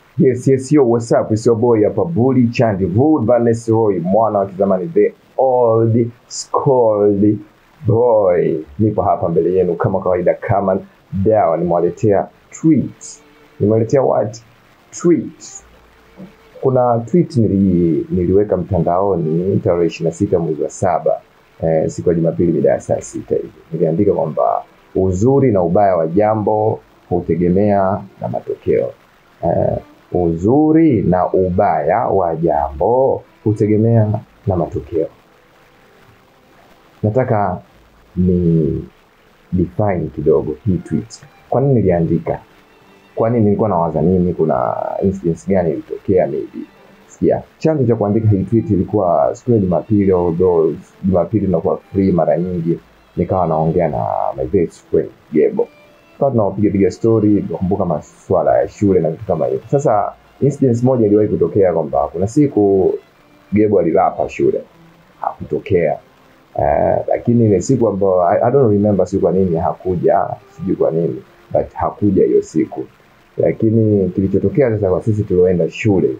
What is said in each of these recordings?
Yes, yes, yo, what's up? It's your boy hapa Bully Chandi Rude Vaness Roy, mwana wa kizamani the old scold boy. Nipo hapa mbele yenu kama kawaida, kama dawa, nimewaletea tweets. Nimewaletea what? Tweets. Kuna tweet nili, niliweka mtandaoni tarehe ishirini na sita mwezi wa saba eh, siku ya Jumapili mida ya saa sita hivi. Niliandika kwamba uzuri na ubaya wa jambo hutegemea na matokeo. Eh, uzuri na ubaya wa jambo hutegemea na matokeo. Nataka ni define kidogo hii tweet. Kwa nini niliandika? Kwa nini nilikuwa nawaza nini? Kuna incidents gani ilitokea maybe? Sikia, chanzo cha kuandika hii tweet ilikuwa siku ya Jumapili, although Jumapili inakuwa free mara nyingi, nikawa naongea na my best friend Gebo tukawa tunapiga piga story, tukakumbuka masuala ya shule na vitu kama hivyo. Sasa incident moja iliwahi kutokea kwamba kuna siku Gebo alilapa shule hakutokea. Uh, lakini ile siku ambayo I, I don't remember siku kwa nini hakuja, sijui kwa nini but hakuja hiyo siku. Lakini kilichotokea sasa kwa sisi tulioenda shule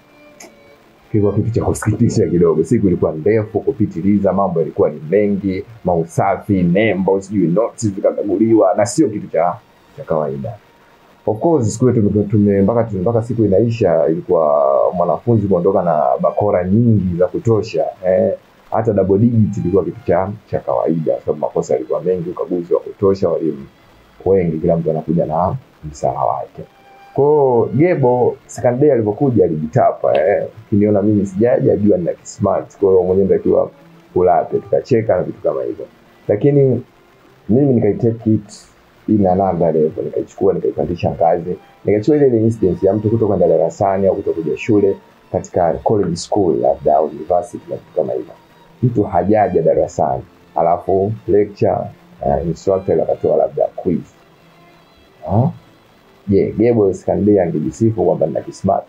kilikuwa kitu cha kusikitisha kidogo. Siku ilikuwa ndefu kupitiliza, mambo yalikuwa ni mengi, mausafi, nembo, sijui notes zikakaguliwa, na sio kitu cha cha kawaida. Of course siku hiyo tume, tume mpaka tume- mpaka siku inaisha, ilikuwa mwanafunzi kuondoka na bakora nyingi za kutosha eh, hata double digit ilikuwa kitu cha cha kawaida, kwa sababu makosa yalikuwa mengi, ukaguzi wa kutosha, walimu wengi, kila mtu anakuja na msala wake. Kwa hiyo Gebo second day alivyokuja alijitapa eh. Ukiniona mimi sijaja jua nina kismart. Kwa hiyo mwenyewe natakiwa ulape, tukacheka na vitu kama hivyo. Lakini mimi nikaitake it in another level, nikaichukua nikaipandisha ngazi, nikachukua ile ile instance ya mtu kutokwenda darasani au kutokuja shule katika college school labda au university na vitu kama hivyo. Mtu hajaja darasani, alafu lecture uh, instructor akatoa labda quiz. Ah? Je, Gebo Iskandar angejisifu kwamba nina kismart?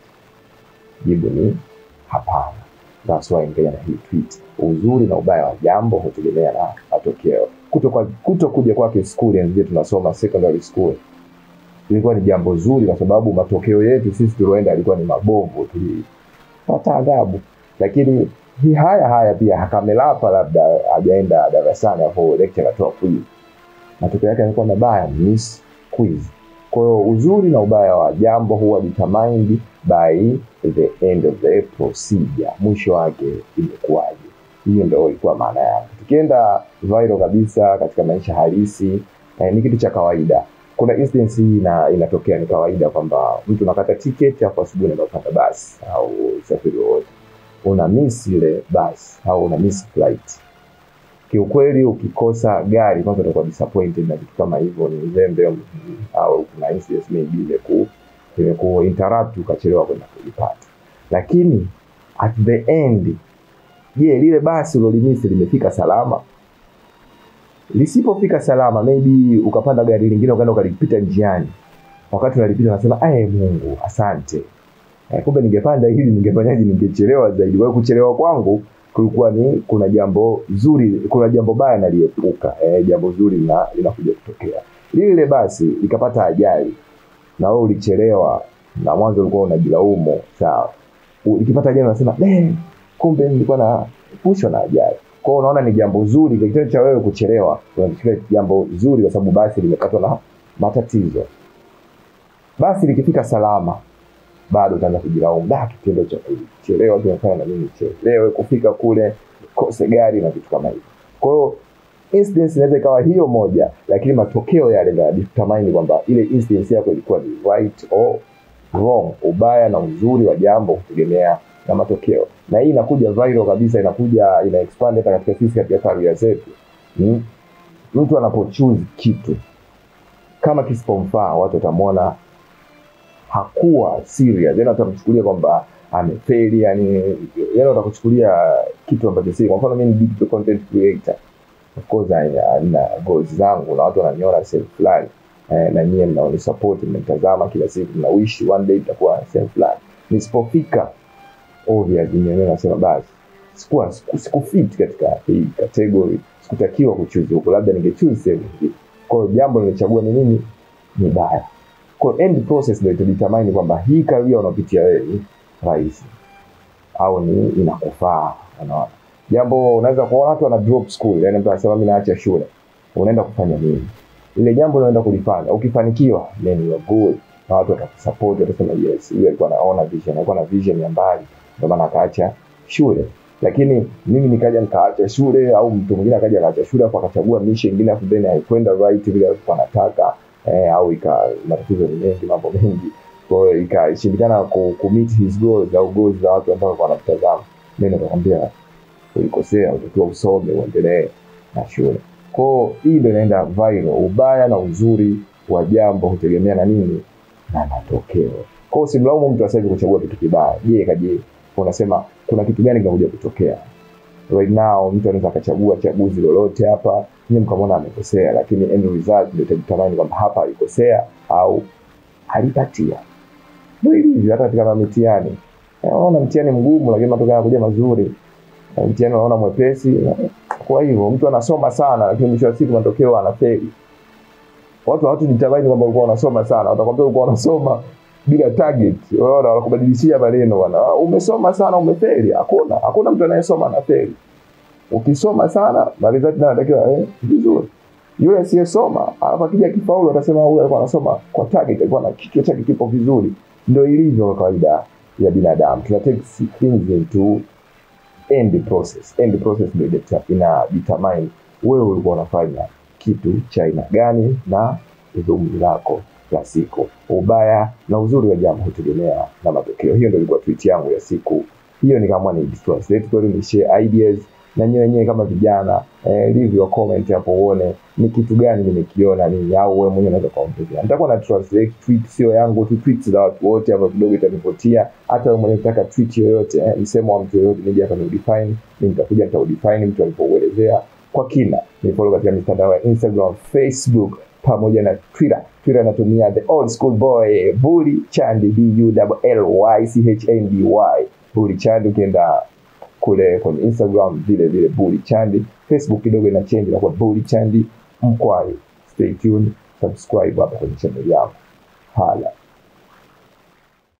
Jibu ni hapana. That's why nikaja na hii tweet. Uzuri na ubaya wa jambo hutegemea na matokeo. Kuto, kwa, kuto kuja kwake skuli ndio tunasoma secondary school ilikuwa ni jambo zuri, kwa sababu matokeo yetu sisi tulioenda yalikuwa ni mabovu, tulipata adhabu. Lakini hii haya haya pia hakamelapa, labda hajaenda darasani, hapo lecture anatoa quiz, matokeo yake yalikuwa mabaya, miss quiz. Kwa hiyo uzuri na ubaya wa jambo huwa determined by the end of the procedure, mwisho wake imekuwaje. Hiyo ndio ilikuwa maana yake. Tukienda viral kabisa katika maisha halisi eh, ni kitu cha kawaida. Kuna instance hii ina, inatokea ni kawaida kwamba mtu unakata tiketi hapo asubuhi unaenda kupanda basi au usafiri wowote, una miss ile basi au una miss flight kiukweli ukikosa gari kwanza utakuwa disappointed na vitu kama hivyo, ni uzembe mm, au kuna incident maybe imeku imeku interrupt ukachelewa kwenda kulipata. Lakini at the end, je, lile basi ulolimisi limefika salama? Lisipofika salama, maybe ukapanda gari lingine ukaenda ukalipita njiani, wakati unalipita unasema aye, Mungu asante, eh, kumbe ningepanda hili ningefanyaje, ningechelewa zaidi. Kwa hiyo kuchelewa kwangu kulikuwa ni kuna jambo zuri, kuna jambo baya naliepuka. Eh, jambo zuri lina- linakuja kutokea. Lile basi likapata ajali na wewe ulichelewa, na mwanzo ulikuwa unajilaumu, sawa. U- Likipata ajali unasema eh, kumbe nilikuwa na pushwa na ajali. Kwa hiyo unaona ni jambo zuri, kitendo cha wewe kuchelewa unachukulia jambo zuri, kwa sababu basi limepatwa na matatizo. Basi likifika salama bado utaanza kujilaumu, da, kitendo cha kuchelewa kimefanya na mimi nichelewe kufika kule, kose gari na vitu kama hivyo. Kwa hiyo incidence inaweza ikawa hiyo moja, lakini matokeo yale ndio yanadetermine kwamba ile incidence yako ilikuwa ni right or wrong. Ubaya na uzuri wa jambo kutegemea na matokeo, na hii inakuja viral kabisa, inakuja ina expand hata katika sisi katika career zetu. Mm. Mtu anapochoose kitu kama kisipomfaa, watu watamwona hakuwa serious, yani watamchukulia kwamba amefeli, yani yani watakuchukulia kitu ambacho si. Kwa mfano mimi ni digital content creator, of course I- nina goals zangu na watu wananiona sehemu fulani eh, na nyie mnaonisupport, mnanitazama kila siku, mna wish one day itakuwa sehemu fulani. Nisipofika obvious, mwenyewe nasema basi sikuwa siku- sikufit katika hii category, sikutakiwa kuchuzi huko, labda ningechuzi sehemu nyingine. Kwa hiyo jambo nilichagua ni nini? Ni baya kwa hiyo end process ndio itadetermine kwamba hii career unapitia wewe ni rahisi au ni inakufaa unaona jambo unaweza kuona watu wana drop school yani mtu anasema mimi naacha shule unaenda kufanya nini ile jambo unaenda kulifanya ukifanikiwa then you are good na watu watakusupport watasema yes huyu alikuwa anaona vision alikuwa na vision ya mbali ndio maana akaacha shule lakini mimi nikaja nikaacha shule au mtu mwingine akaja akaacha shule afu akachagua mission nyingine afu then haikwenda right vile alikuwa anataka eh, au ika matatizo ni mengi mambo mengi kwa hiyo ikashindikana ku, ku meet his goals au goals za watu ambao walikuwa wanatazama mimi nikakwambia ulikosea utakiwa usome uendelee na shule kwao hii ndio inaenda viral ubaya na uzuri wa jambo hutegemea na nini na matokeo kwao usimlaumu mtu sasa hivi kuchagua kitu kibaya je kaje unasema kuna kitu gani kinakuja kutokea right now mtu anaweza akachagua chaguzi lolote hapa nyie mkamwona amekosea lakini end result ndio itadetermine kwamba hapa alikosea au alipatia ndio ilivyo hata katika mitihani Eh, unaona mtihani mgumu lakini matokeo yanakuja mazuri Na mtihani unaona mwepesi kwa hivyo mtu anasoma sana lakini mwisho wa siku matokeo anafeli watu hawatujitabaini kwamba ulikuwa unasoma sana watakwambia ulikuwa unasoma bila target unaona wanakubadilishia maneno bwana "Ah, umesoma sana umefeli hakuna hakuna mtu anayesoma anafeli ukisoma sana na result nayo inatakiwa eh, vizuri yule asiyesoma alafu akija kifaulu atasema huyu alikuwa anasoma kwa target alikuwa na kichwa chake kipo vizuri ndio ilivyo kwa kawaida ya binadamu tuna take things into end process end process ndio ina- ina determine wewe ulikuwa unafanya kitu cha aina gani na dhumuni lako la siku ubaya na uzuri wa jambo hutegemea na matokeo hiyo ndio ilikuwa tweet yangu ya siku hiyo nikaamua ni translate kweli ni share ideas na nyewe wenyewe kama vijana eh, leave your comment hapo uone ni kitu gani nimekiona nini au wewe mwenyewe unaweza kuongezea nitakuwa na translate tweet sio yangu tu tweets za watu wote ambao kidogo itanivutia hata wewe mwenyewe ukitaka tweet yoyote eh, msemo wa mtu yoyote nije hapa ni define mimi nitakuja nitaudefine mtu alipouelezea kwa kina ni follow katika mitandao ya Instagram Facebook pamoja na Twitter Twitter natumia the old school boy Bully Chandi B U L Y C H A N D Y Bully Chandi ukienda kule kwenye Instagram vile vile Bully Chandi, Facebook kidogo ina change inakuwa Bully Chandi Mkwai. Stay tuned, subscribe hapa kwenye channel yangu. Hala.